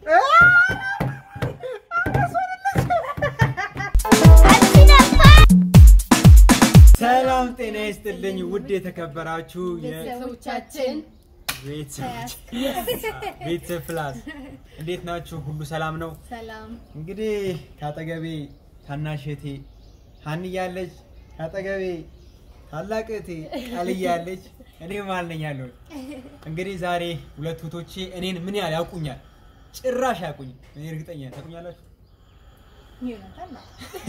ሰላም ጤና ይስጥልኝ ውድ የተከበራችሁ ቤተሰቦቻችን ቤተሰብ ፕላስ እንዴት ናችሁ? ሁሉ ሰላም ነው? ሰላም እንግዲህ ከአጠገቤ ታናሽ እህቴ ሀኒ ያለች፣ ከአጠገቤ ታላቅ እህቴ ቃልዬ ያለች፣ እኔ መሀል ነኝ ያለሁት። እንግዲህ ዛሬ ሁለት እህቶቼ እኔን ምን ያህል ያውቁኛል? ጭራሽ ያውቁኝ። እኔ እርግጠኛ ነኝ። ታውቁኛላችሁ? ዮናታን ነው።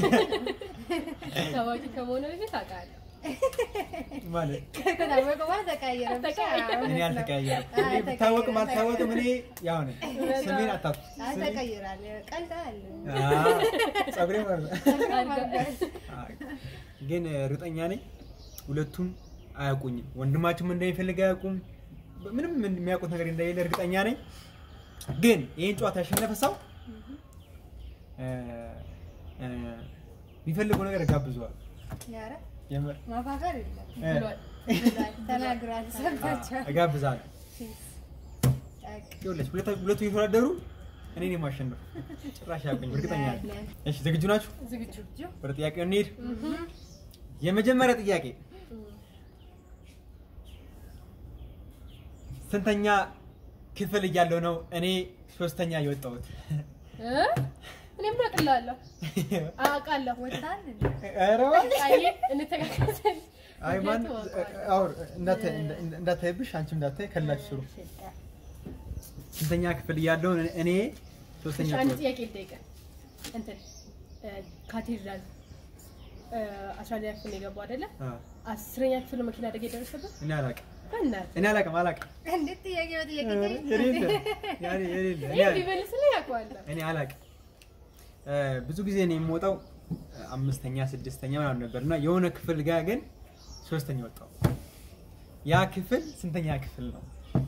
ታዋቂ ከመሆኑ በፊት አውቃለሁ። ማለት ከታወቀ በኋላ ተቀያየረ ብቻ። እኔ አልተቀያየርም። አይ፣ እኔ ብታወቅም ተቀይሯል። አልታወቅም እኔ ያው ነኝ። ስሜን አታውቁ። አይ፣ ተቀይሯል። ቀልዳል። ጸጉሬ ማለት ነው። ግን እርግጠኛ ነኝ ሁለቱም አያውቁኝም። ወንድማችሁም እንደሚፈልግ አያውቁም። ምንም የሚያውቁት ነገር እንደሌለ እርግጠኛ ነኝ። ግን ይህን ጨዋታ ያሸነፈ ሰው እ፣ እ፣ የሚፈልገው ነገር እጋብዘዋል። ኧረ የምር ማፋፈር የለም እ፣ ብሏል። ብሏል፣ ተናግሯል። ሰምታችኋል። እጋብዛለሁ። ጠቅ ይኸውልሽ ሁለቱ ሁለቱ እየተወዳደሩ እኔ ነኝ የማሸነፍ። ጭራሽ አያውቁኝም እርግጠኛ ነኝ። እሺ ዝግጁ ናችሁ? ዝግጁ ወደ ጥያቄው እንሂድ። የመጀመሪያ ጥያቄ ስንተኛ ክፍል እያለሁ ነው እኔ ሶስተኛ የወጣሁት? እ? እኔም አውቅልሃለሁ አውቃለሁ። ወጣን እንዴ? ኧረ እባክህ። አይ እንተጋገዛለን። አይ ማን ምክንያቱም አውቀዋለሁ። አውር እንዳታይ እንዳታይብሽ አንቺም እንዳታይ ከላችሁ ስሩ። ስንተኛ ክፍል እያለሁ እኔ ሶስተኛ እሺ፣ አንድ ክፍል ጥያቄ ልጠይቅህ። እንትን እ፣ ካቴድራል እ፣ አስራ አንደኛ ክፍል ነው የገባው አይደለ? አ፣ አስረኛ ክፍል ነው መኪና አደጋ የደረሰበት? እኔ አላውቅም በእናትህ እኔ አላውቅም አላውቅም እንዴት ጥያቄ በጥያቄ ጠይቅ? የሌለ ያኔ የሌለ እኔ ይሄ አላውቅም። ቢመልስልኝ ያውቀዋለሁ። እኔ አላውቅም እ፣ ብዙ ጊዜ ነው የምወጣው አምስተኛ ስድስተኛ ምናምን ነበር እና የሆነ ክፍል ጋር ግን ሶስተኛ ወጣው። ያ ክፍል ስንተኛ ክፍል ነው?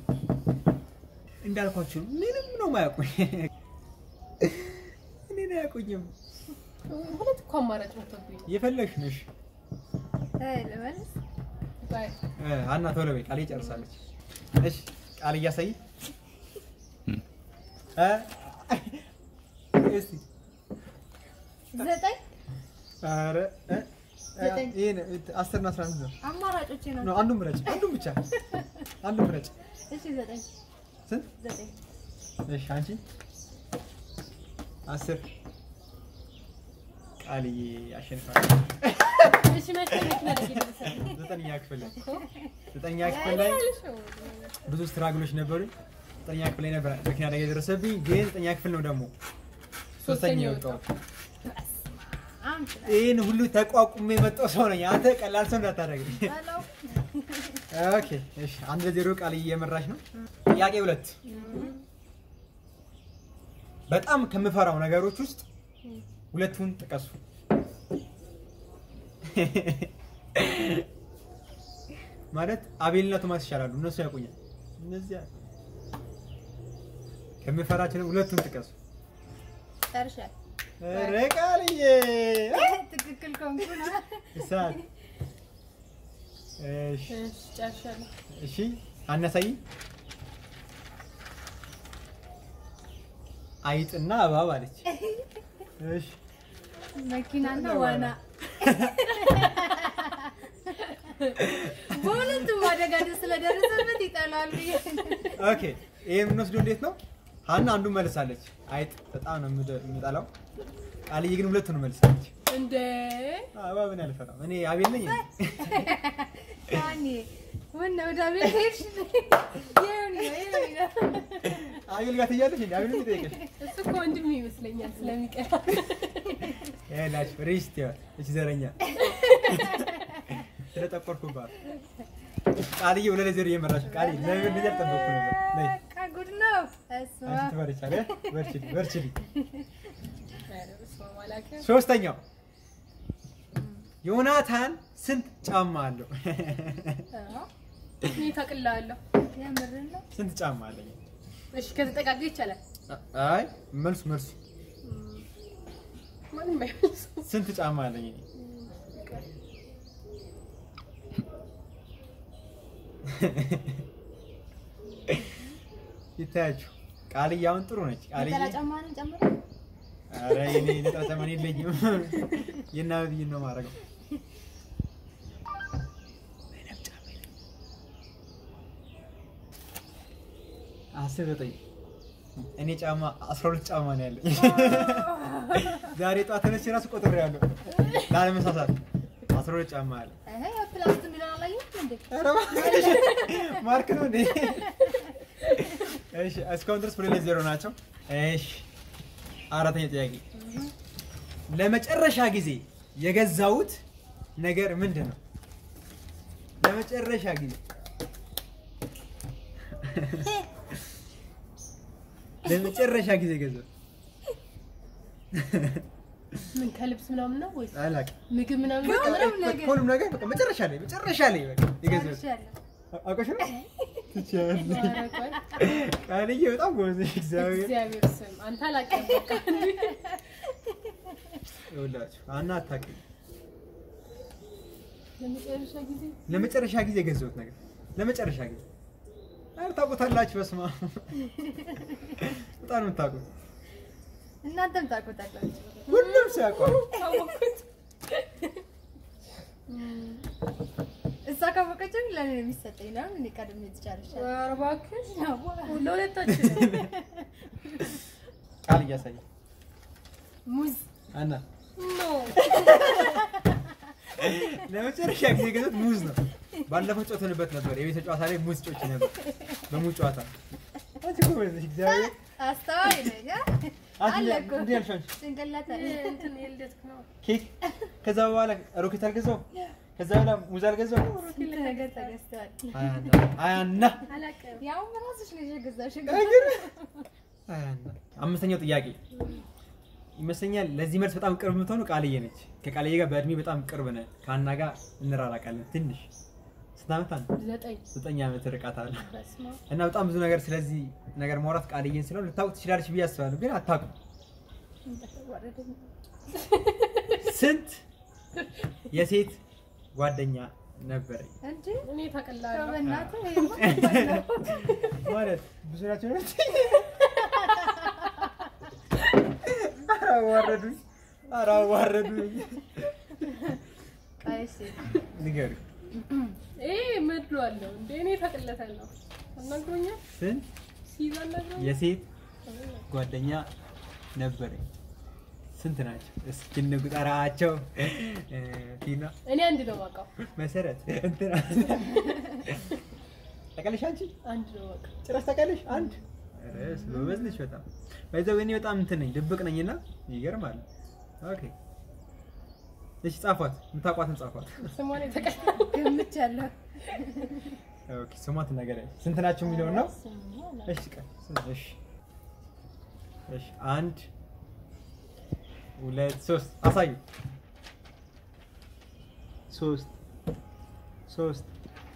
እንዳልኳችሁ ምንም ነው ማያውቁኝ። እኔን አያውቁኝም። ሁለት እኮ አማራጭ መጥቶብኝ ነው። የፈለግሽ ነሽ እ፣ ልመልስ? ባይ እ፣ ሀና ቶሎ በይ፣ ቃል ጨርሳለች። እሺ ቃል እያሳይ እ፣ እስቲ ዘጠኝ ኧረ እ፣ ዘጠኝ። ይሄን አስር እና አስራ አምስት ነው አማራጮቼ ነው ነው። አንዱን ምረጭ፣ አንዱን ብቻ አንዱን ምረጭ። እሺ ዘጠኝ ስንት? ዘጠኝ እሺ አንቺ አስር ቃልዬ አሸንፋለች። እሺ፣ መቼ መኪና አደጋ የደረሰበት? ዘጠነኛ ክፍል ላይ ዘጠነኛ ክፍል ላይ ብዙ ስትራግሎች ነበሩኝ። ዘጠነኛ ክፍል ላይ ነበር መኪና አደጋ የደረሰብኝ፣ ግን ዘጠነኛ ክፍል ነው ደግሞ ሶስተኛ የወጣሁት። አምስት ይህን ሁሉ ተቋቁሜ የመጣው ሰው ነኝ። አንተ ቀላል ሰው እንዳታደርግኝ። ሄሎ ኦኬ እሺ፣ አንድ ለዜሮ ቃልዬ እየመራች ነው። ጥያቄ ሁለት በጣም ከምፈራው ነገሮች ውስጥ ሁለቱን ጥቀሱ። ማለት አቤልና ቶማስ ይሻላሉ፣ እነሱ ያውቁኛል። እነዚያ ከምፈራቸው ሁለቱን ጥቀሱ። ጨርሻል። ኧረ ቃልዬ ትክክል ከሆንኩ ነው። እሳት። እሺ እሺ፣ ጨርሻለሁ። እሺ አነሳይ አይጥና እባብ አለች። እሺ መኪናና ዋና በሁለቱም አደጋ ስለደረሰበት ይጠላል ብዬ ኦኬ ይሄ የምንወስደው እንዴት ነው? ሀና አንዱን መልሳለች። አይጥ በጣም ነው የምደ- የምጠላው። ቃልዬ ግን ሁለቱን መልሳለች። እንደ አዎ፣ እባብን አልፈራም እኔ አቤል ነኝ። ያኔ ወና ወደ ቤት ሄድሽ ይሁን ይሁን አቤል ጋር ትያለሽ እንዴ? አቤል የሚጠይቅሽ እሱ እኮ ወንድም ይመስለኛል ስለሚቀራ ይላችሁ ሪስት ይሆን እቺ ዘረኛ ስለጠቆርኩባት ቃልዬ ሁለት ለዜሮ እየመራች ነው። ቃልዬ ለምን እንደዚህ አልጠበቅኩ ነበር። ነይ ጉድ ነው እሱ አንቺ ትበርቻለሽ። በርቺ በርቺ። ኧረ በስመ አብ አላውቅም። ሶስተኛው ዮናታን ስንት ጫማ አለው? እኔ ታውቅልሃለሁ። የምር ነው ስንት ጫማ አለኝ? እሺ ከተጠጋጋ ይቻላል። አይ መልሱ መልሱ ማንም አይመልስም። ስንት ጫማ አለኝ? እኔ? ይታያችሁ ቃልዬ አሁን ጥሩ ነች። ቃልዬ ነጠላ ጫማህንም ጨምሮ ኧረ የኔ ነጠላ ጫማ እኔ የለኝም። የእናትዬን ነው የማደርገው። አስር ዘጠኝ እኔ ጫማ አስራ ሁለት ጫማ ነው ያለኝ። ዛሬ ጠዋት ተነስቼ እራሱ ቆጥሬያለሁ ላለመሳሳት አስራ ሁለት ጫማ አለ። እህ ፕላስት የሚለውን አላየሁትም እንዴ? ኧረ እባክሽ ማርክ ነው እንዴ? እሺ እስካሁን ድረስ ሁለት ዜሮ ናቸው። እሺ አራተኛ ጥያቄ ለመጨረሻ ጊዜ የገዛሁት ነገር ምንድን ነው? ለመጨረሻ ጊዜ ለመጨረሻ ጊዜ የገዛሁት ምን ከልብስ ምናምን ነው ወይስ አላውቅም። ምግብ ምናምን ነው? ሁሉም ነገር ሁሉም ነገር በቃ መጨረሻ ላይ መጨረሻ ላይ በቃ የገዛሁት ጨርሻለሁ። አውቀሽ ነው ትችያለሽ። ኧረ ቆይ፣ ቃልዬ በጣም ጎበዝ ነሽ። እግዚአብሔር እግዚአብሔር ስም አንተ አላውቅም። በቃ ይኸውላችሁ አና አታውቅም። ለመጨረሻ ጊዜ ለመጨረሻ ጊዜ የገዛሁት ነገር ለመጨረሻ ጊዜ ኧረ ታውቁታላችሁ። በስመ አብ በጣም ነው የምታውቁት። እናንተም ታውቁታላችሁ። ሁሉም ሰው ያውቀዋል። ታወኩት። እሷ ካወቀችው ለእኔ ነው የሚሰጠኝ ነው። እኔ ቀድሜ ትጨርሻለሁ። ኧረ እባክሽ ለሁለታችን ነው። ቃል እያሳየ ሙዝ አና ኖ ለመጨረሻ ጊዜ የገዛሁት ሙዝ ነው። ባለፈው ጮተንበት ነበር። የቤተ ጨዋታ ላይ ሙዝ ጮች ነበር። በሙዝ ጨዋታ አንቺ ጎበዝ ነሽ። እግዚአብሔር አስተዋይ ነኝ። አ? አንቺ አለ እኮ እንዲህ ያልሽ አንቺ ጭንቅላት አለ። እንትን የልደትክ ነው። ኬክ ከዛ በኋላ ሮኬት አልገዛው ከዛ በኋላ ሙዝ አልገዛው ስንት ነገር ተገዝተዋል። አያና አላውቅም። ያውም ራስሽ ነሽ የገዛሽው። አያና አምስተኛው ጥያቄ ይመስለኛል ለዚህ መልስ በጣም ቅርብ የምትሆኑ ቃልዬ ነች። ከቃልዬ ጋር በእድሜ በጣም ቅርብ ነን። ከአና ጋር እንራራቃለን ትንሽ ስንት ዓመት አለ? ዘጠኝ ዘጠኝ ዓመት ርቀት አለ በስመ አብ። እና በጣም ብዙ ነገር ስለዚህ ነገር ማውራት ቃልዬን ስለሆነ ልታውቅ ትችላለች ብዬ አስባለሁ፣ ግን አታውቁም። እንዳትዋረደኝ። ስንት የሴት ጓደኛ ነበረኝ እንጂ እኔ ታውቅልሃለሁ። በእናትህ ይሄማ ከባድ ነው። ማለት ብዙ ናቸው ነው። ኧረ አዋረዱኝ፣ ኧረ አዋረዱኝ። ቆይ እሺ፣ ንገሪው ይሄ ምድሉ አለው እንደ እኔ ታውቅለታለሁ። አናግሮኛል ስንት ሲይዝ አናግሮኛል። የሴት ጓደኛ ነበረኝ? ስንት ናቸው? እስኪ እንቁጠራቸው። እ፣ ቲና፣ እኔ አንድ ነው የማውቀው። መሰረት፣ እንትና ታውቂያለሽ አንቺ? አንድ ነው የማውቀው። ጭራሽ ታውቂያለሽ? አንድ ኧረ ጎበዝ ነሽ በጣም ባይዘው እኔ በጣም እንትን ነኝ ድብቅ ነኝና ይገርማል። ኦኬ እሺ ጻፏት፣ የምታውቋትን ጻፏት። ስሟን የተቀበለው ገምቻለሁ። ኦኬ ስሟት ነገር ስንት ናቸው የሚለውን ነው። ስሙ እሺ ቀን ስንት? እሺ እሺ አንድ ሁለት ሶስት አሳዩ። ሶስት ሶስት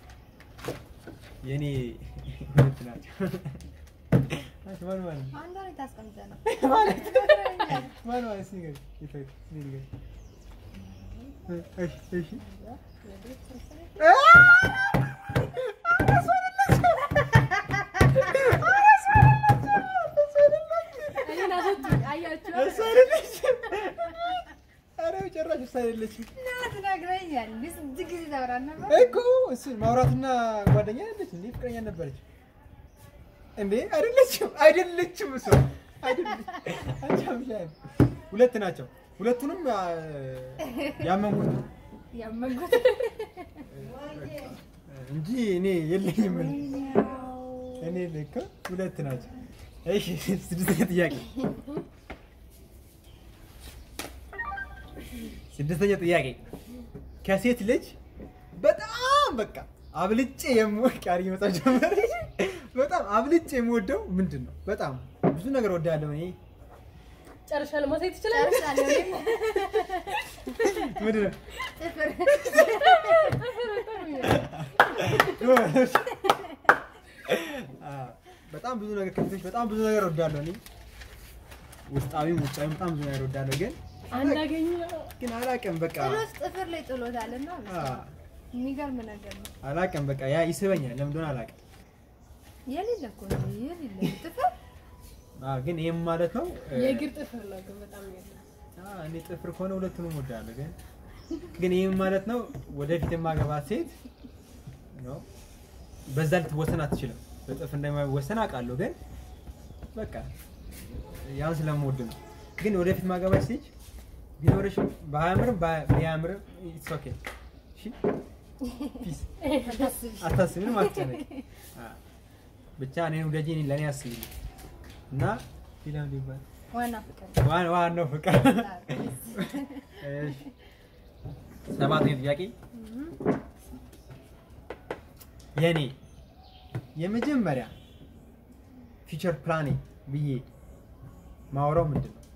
የኔ ሁለት ናቸው። አንቺ ማን ማን አንዷ ላይ ታስቀምጠህ ነው። ማለት ማን ማለት እስኪ ንገሪኝ። የት የት? እኔ ንገሪኝ። እሺ እሺ እኔን አስወጡኝ። አያችሁ እሷ አይደለችም። ኧረ ጭራሽ እሷ አይደለችም እና ትነግረኛለህ። እንደ ስንት ጊዜ ታወራን ነበር? እኮ እሱን ማውራትና ጓደኛ አይደለች እንዴ? ፍቅረኛ ነበረች እንዴ? አይደለችም፣ አይደለችም። እሷ አይደለችም። አንቺ አምሻለሁ። ሁለት ናቸው። ሁለቱንም አ፣ ያመንኩት ነው ያመንኩት እንጂ እኔ የለኝም። እኔ ልክ ሁለት ናቸው። እሺ ስድስተኛ ጥያቄ ስድስተኛ ጥያቄ ከሴት ልጅ በጣም በቃ አብልጬ የምወድ ቃሪ መጻፍ ጀመረ። በጣም አብልጬ የምወደው ምንድን ነው? በጣም ብዙ ነገር ወዳለሁ እኔ ጨርሻለሁ። ማሳየት ትችላለህ? ጨርሳለሁ። እኔም ምንድን ነው? ጥፍር አ፣ በጣም ብዙ ነገር ከሴቶች በጣም ብዙ ነገር ወዳለሁ እኔ ውስጣዊም ውጫዊም በጣም ብዙ ነገር ወዳለሁ ግን አንዳገኘ ግን አላውቅም በቃ ጥሎት ጥፍር ላይ ጥሎታል እና አ፣ የሚገርም ነገር ነው። አላውቅም በቃ ያ ይስበኛል። ለምን እንደሆነ አላውቅም። የሌለ እኮ ነው የሌለ ጥፍር አዎ፣ ግን ይህም ማለት ነው እ፣ የእግር ጥፍር ነው ግን በጣም ያለ አዎ፣ እኔ ጥፍር ከሆነ ሁለቱንም እወዳለሁ። ግን ግን ይህም ማለት ነው ወደፊት የማገባት ሴት ነው በዛ ልትወሰን አትችልም። በጥፍር እንደማይወሰን አውቃለሁ። ግን በቃ ያን ስለምወድ ነው። ግን ወደፊት ማገባት ሴት ቢኖርሽም ባያምርም ባ- ቢያምርም ኢትስ ኦኬ። እሺ ፒስ አታስቢ፣ ምንም አትጨነቂ። አዎ፣ ብቻ እኔን ውደጂ፣ እኔን ለእኔ አስቢ እና ፊልም ሊባል ዋና ፍቅር ዋን- ዋናው ፍቅር እሺ። ሰባተኛው ጥያቄ የኔ የመጀመሪያ ፊቸር ፕላኔ ብዬ ማውራው ምንድን ነው?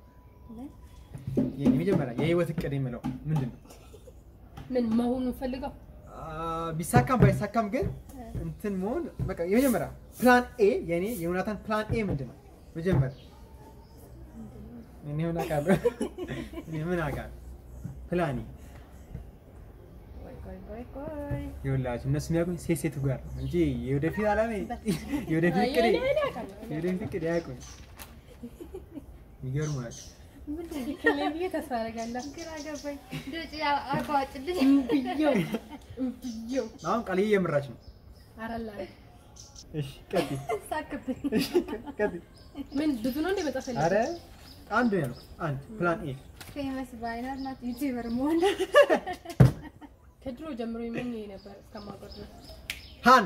የኔ የመጀመሪያ የህይወት እቅድ የምለው ምንድን ነው? ምን መሆኑን ፈልገው አ፣ ቢሳካም ባይሳካም ግን እንትን መሆን በቃ የመጀመሪያ ፕላን ኤ የኔ የዮናታን ፕላን ኤ ምንድን ነው? መጀመሪያ እኔ ምን አውቃለሁ? እኔ ምን አውቃለሁ? ፕላኔ ቆይ ቆይ ቆይ ቆይ ይኸውላችሁ እነሱ የሚያውቁኝ ሴት ሴቱ ጋር ነው እንጂ የወደፊት አላማ የወደፊት እቅድ እኔ እኔ አውቃለሁ የወደፊት እቅድ ያውቁኝ የሚገርሙ ናቸው። ምንድን ነው? ትክክል ነኝ ብዬ ተስፋ አደርጋለሁ ግራ ገባኝ። እንደውጭ አቋጭልኝ እምብየው እምብየው አሁን ቃልዬ እየመራች ነው። አራላ እሺ ቀጥይ፣ ሳክብኝ። እሺ ቀጥይ። ምን ብዙ ነው እንደ መጣፍ ኧረ አንድ ነው ያልኩት፣ አንድ ፕላን ኤ ፌመስ ባይነር ናት ዩቲዩበር መሆን ከድሮ ጀምሮ ይመኝ ነበር እስከማውቀው ድረስ ሃና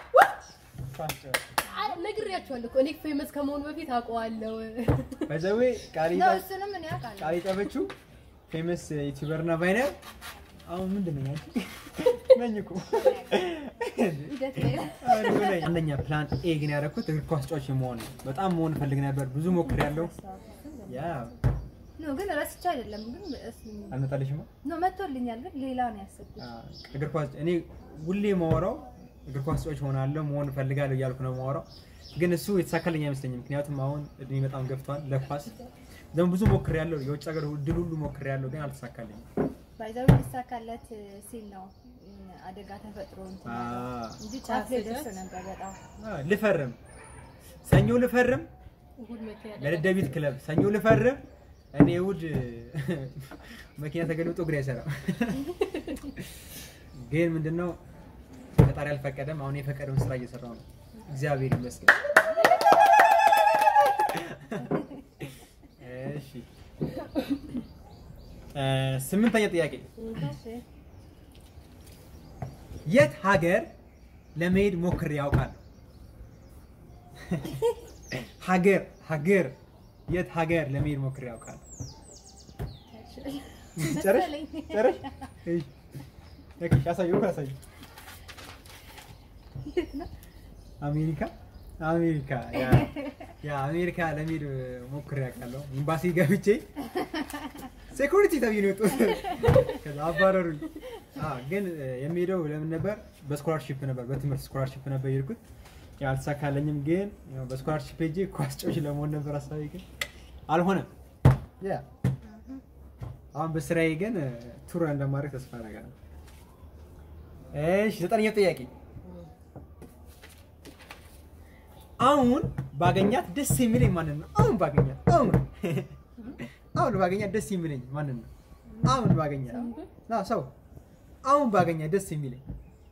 አ- ነግሬያቸዋለሁ እኮ እኔ ፌመስ ከመሆኑ በፊት አውቀዋለሁ በዘዌ ቃል ነው። እሱንም እኔ አውቃለሁ። ቃል የጠበችው ፌመስ ዩቲዩበር እና ባይነር አሁን ምንድን ነው ያልኩት? ነኝ እኮ ሂደት ላይ ነው። አንደኛ ፕላን ኤ ግን ያደረኩት እግር ኳስ ተጫዋች መሆን ነው። በጣም መሆን እፈልግ ነበር። ብዙ ሞክሬያለሁ። ያ ኖ ግን ረስቼ አይደለም ግን እሱ- አልመጣልሽማ። ኖ መጥቶልኛል ግን ሌላ ነው ያሰብኩት። አዎ፣ እግር ኳስ እኔ ሁሌ ማወራው እግር ኳስ ተጫዋች ሆናለሁ መሆን እፈልጋለሁ እያልኩ ነው ማወራው። ግን እሱ የተሳካልኝ አይመስለኝም። ምክንያቱም አሁን እድሜ በጣም ገፍቷል ለኳስ ደግሞ ብዙ ሞክሬያለሁ። የውጭ ሀገር ድል ሁሉ ሞክሬያለሁ፣ ግን አልተሳካልኝም። ባይዛው ሊሳካለት ሲል ነው እም፣ አደጋ ተፈጥሮ እንትን ያለው አዎ። እንጂ ጫፍ ላይ ደርሶ ነበር በጣም አዎ፣ ልፈርም ሰኞ ልፈርም እሑድ መቶ ያለ ለደደቢት ክለብ ሰኞ ልፈርም። እኔ እሑድ መኪና ተገልብጦ እግሬ አይሰራም። ግን ምንድነው ፈጣሪ አልፈቀደም። አሁን የፈቀደውን ስራ እየሰራው ነው። እግዚአብሔር ይመስገን። እሺ እ ስምንተኛ ጥያቄ እሺ የት ሀገር ለመሄድ ሞክሬ ያውቃለሁ? ሀገር ሀገር የት ሀገር ለመሄድ ሞክሬ ያውቃለሁ? ጨረሽ መሰለኝ። ጨረሽ? እሺ ኦኬ፣ አሳየው አሳየው። አሜሪካ አሜሪካ ያ ያ አሜሪካ ለመሄድ ሞክሬ ያውቃለሁ። ኤምባሲ ገብቼ ሴኩሪቲ ተብዬ ነው የወጡት። ከዛ አባረሩኝ። አዎ ግን እ፣ የሚሄደው ለምን ነበር? በስኮላርሺፕ ነበር፣ በትምህርት ስኮላርሺፕ ነበር የሄድኩት። ያው አልተሳካለኝም። ግን ያው በስኮላርሺፕ ሄጄ ኳስ ጫዋች ለመሆን ነበር ሀሳቤ፣ ግን አልሆነም። ያ አሁን በስራዬ ግን እ፣ ቱር እንደማድረግ ተስፋ አደርጋለሁ። እሺ ዘጠነኛው ጥያቄ አሁን ባገኛት ደስ የሚለኝ ማንን ነው? አሁን ባገኛት አሁን አሁን ባገኛት ደስ የሚለኝ ማንን ነው? አሁን ባገኛት ና ሰው አሁን ባገኛት ደስ የሚለኝ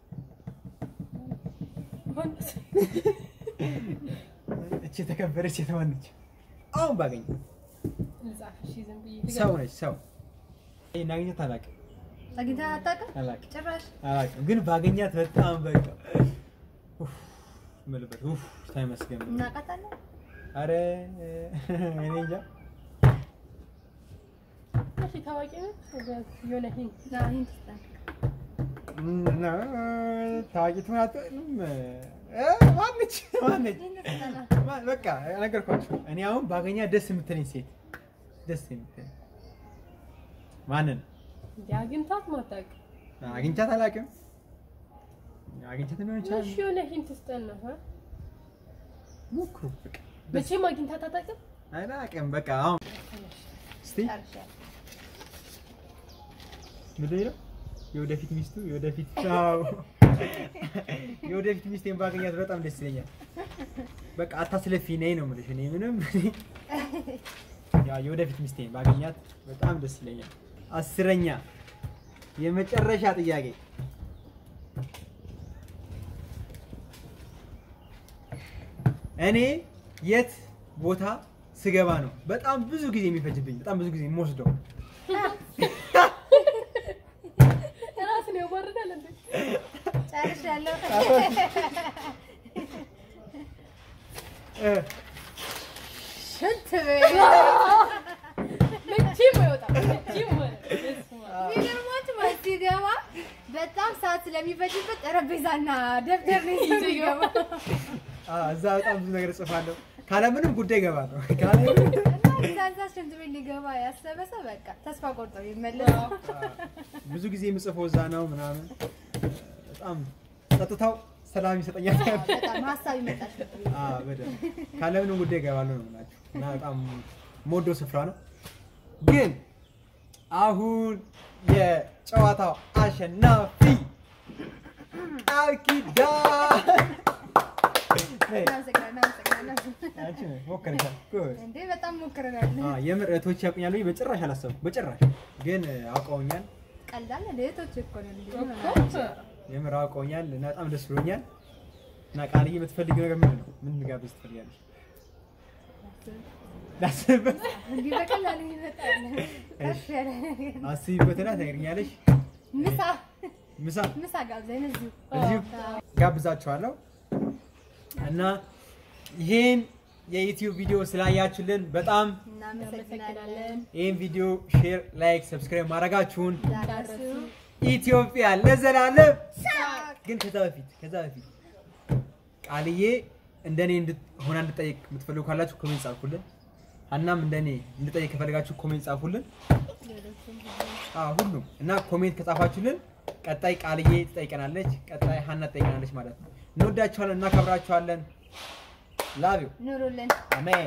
እቺ የተከበረች ሴት ማነች? አሁን ባገኛት ልጻፍ እሺ ዝም ብዬ ሰው ነች። ሰው ይሄን አግኘት አላውቅም አግኝተህ አታውቅም? አላውቅም ጭራሽ አላውቅም፣ ግን ባገኛት በጣም በቃ ኡፍ የምልበት ኡፍ ተመስገን። እናውቃታለን። አረ እኔ እንጃ እሺ ታዋቂ ነው የሆነ ሂንት አዎ፣ ይህን ትስጠን። እና ታዋቂ ትሆን አትሆንም? እ ማነች ማነች? ይህን ትስጠን። ማ- በቃ ነገርኳችሁ። እኔ አሁን ባገኛ ደስ የምትለኝ ሴት ደስ የምትለኝ ማንን እንዲ አግኝታት ማታውቅ አግኝቻት አላውቅም። አግኝቻት ሊሆን ይችላል። እሺ የሆነ ሂንት ስጠን ነው እ? ሞክሩ። በቃ ደስ መቼም አግኝታት አታውቅም አላውቅም። በቃ አሁን እስቲ ጨርሻለሁ። ምንድን ነው የወደፊት ሚስቱ የወደፊት አዎ የወደፊት ሚስቴን ባገኛት በጣም ደስ ይለኛል። በቃ አታስለፊ ነኝ ነው የምልሽ። እኔ ምንም ያው የወደፊት ሚስቴን ባገኛት በጣም ደስ ይለኛል። አስረኛ የመጨረሻ ጥያቄ እኔ የት ቦታ ስገባ ነው በጣም ብዙ ጊዜ የሚፈጅብኝ በጣም ብዙ ጊዜ የምወስደው? ራስን ያዋርዳል እንዴ? ጨርሻለሁ። እ፣ ሽንት ቤት መቼም አይወጣም። መቼም ማለት ነው። በስመ አብ። የሚገርማችሁ ማለት ሲገባ በጣም ሰዓት ስለሚፈጅበት ጠረጴዛና ደብተር ነው ይዞ ይገባ አ፣ እዛ በጣም ብዙ ነገር እጽፋለሁ። ካለምንም ጉዳይ እገባለሁ። ካለምንም እና እዛ ሽንት ቤት ሊገባ ያሰበ ሰው በቃ ተስፋ ቆርጦ ይመለስ። ብዙ ጊዜ የምጽፈው እዛ ነው ምናምን በጣም ጸጥታው ሰላም ይሰጠኛል። በጣም ሀሳብ ይመጣል። አ፣ በደንብ ካለምንም ጉዳይ እገባለሁ ነው የምላችሁ እና በጣም የምወደው ስፍራ ነው። ግን አሁን የጨዋታው አሸናፊ ቃል ኪዳን ነይ፣ እናመሰግናለን፣ እናመሰግናለን። አንቺ ነሽ፣ ሞክረሻል። ጎበዝ። እንዴ በጣም ሞክረናል። አ፣ የምር እህቶች ያውቁኛል ብዬ በጭራሽ አላሰብኩም። በጭራሽ ግን አውቀውኛል። ቀላል እህቶች እኮ ነው እንዴ እኮ የምር አውቀውኛል እና በጣም ደስ ብሎኛል። እና ቃልዬ የምትፈልጊው ነገር ምንድን ነው? ምን ጋብዝ ትፈልጊያለሽ? ላስብበት። እንዲህ በቀላሉ ይመጣል። ከፍ ያለ ነገር አስቢበትና ትነግሪኛለሽ። ምሳ ምሳ ምሳ ጋብዘን እዚሁ እዚሁ ጋብዛችኋለሁ እና ይሄን የዩቲዩብ ቪዲዮ ስላያችሁልን በጣም እናመሰግናለን። ይህን ቪዲዮ ሼር፣ ላይክ፣ ሰብስክራይብ ማድረጋችሁን ዳርሱ ኢትዮጵያ ለዘላለም ግን ከዛ በፊት ከዛ በፊት ቃልዬ እንደኔ እንድት- ሆና እንድጠይቅ የምትፈልጉ ካላችሁ ኮሜንት ጻፉልን። ሀናም እንደኔ እንድጠይቅ ከፈለጋችሁ ኮሜንት ጻፉልን። አዎ ሁሉም እና ኮሜንት ከጻፋችሁልን ቀጣይ ቃልዬ ትጠይቀናለች፣ ቀጣይ ሀና ትጠይቀናለች ማለት ነው። እንወዳችኋለን፣ እናከብራችኋለን። ላቪው ኑሩልን። አሜን